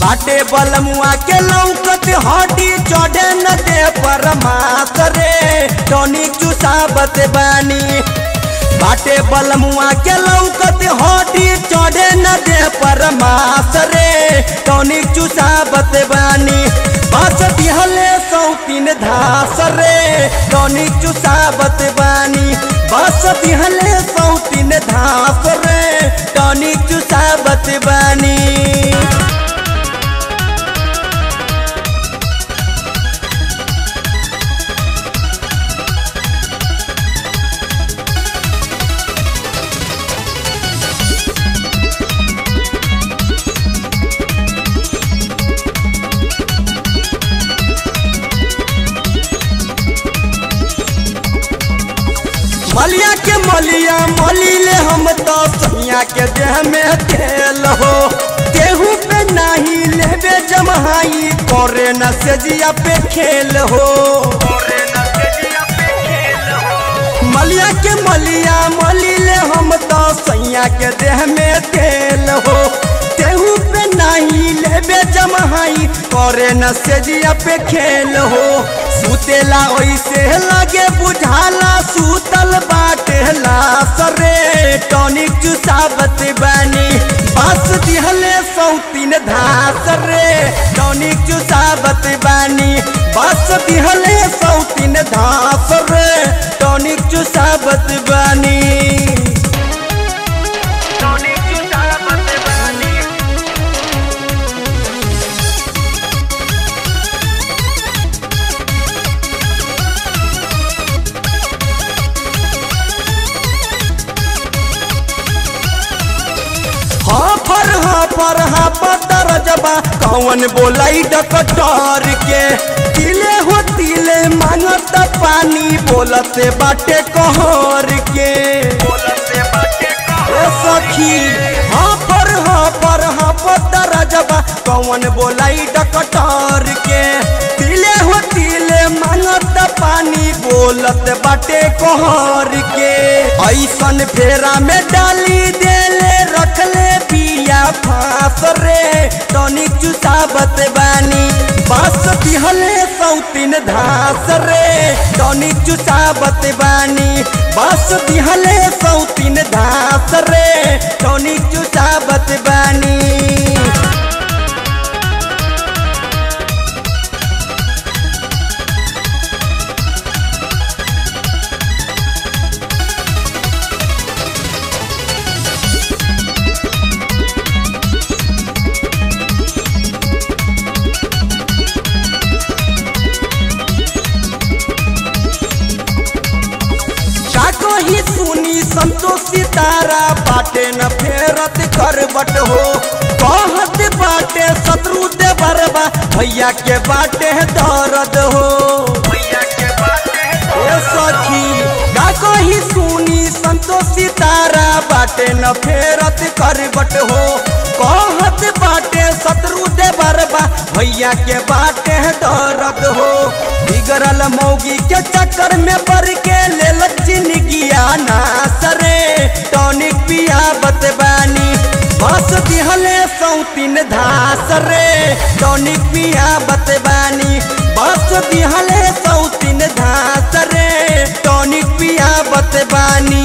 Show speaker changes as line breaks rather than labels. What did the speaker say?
बाटे बलमुआ के लौकत हड्डी चढ़े न दे परमात रे टॉनिक चुसावत बानी बाटे बलमुआ के लौकत हड्डी चढ़े न दे परमास रे टॉनिक चुसावत बानी बस दिहले सौतीन धास रे टॉनिक चुसावत बानी बस दिहले सौतीन धास रे टॉनिक चुसावत बानी मलिया के मलिया मलिले हम तो सैया के देह में तेल हो केहू पे नहीं लेबे जमहाई करे न सेजिया पे खेल हो मलिया के मलिया मलिले हम तो सैया के देह में तेल हो केहू पे नहीं लेबे जमहाई करे न सेजिया पे खेल हो सुतेला ओइसे लगे बुझाला सुतल बाटे लासरे टॉनिक चुसावत बानी बस दिहले सौतीन धास रे टॉनिक चुसावत बानी बस दिहले सौतीन धास रे टॉनिक चुसावत बानी
टॉनिक चुसावत बानी
हाँ फर हाँ फर हाँ पतर जबा कौन बोलाई डकटर के तिले हो तिले मांगत पानी बोलते बाटे कहर के
बोलते बाटे
ए सखी हाँ पर हाँ पर हाँ पतर जबा कौन बोलाई डकटर के तिले हो तिले मांगत पानी बोलत बाटे कहर के ऐसन फेरा में डाली देले रखले बिया फांस रे टॉनिक चुसावत बानी बस दिहले सौतीन धास रे टॉनिक चुसावत बानी बस दिहले सौतीन धास रे टॉनिक चुसावत बानी का ही सुनी संतोष सितारा बाटे न फेरत करबट हो कहत बाटे शत्रु दे बरबा भैया के बाटे दर्द हो
भैया के बाटे
ए सखी का कही सुनी संतोष सितारा बाटे न फेरत करबट हो कहत बाटे शत्रु दे बरबा भैया के बाटे दर्द हो बिगड़ल मौगी के चक्कर में पड़ के लेल जिंदगिया ना सरे टॉनिक पिया बतबानी बस दिहले सौतीन धास रे टॉनिक पिया बतबानी बस दिहले सौतीन धास रे टॉनिक पिया बतबानी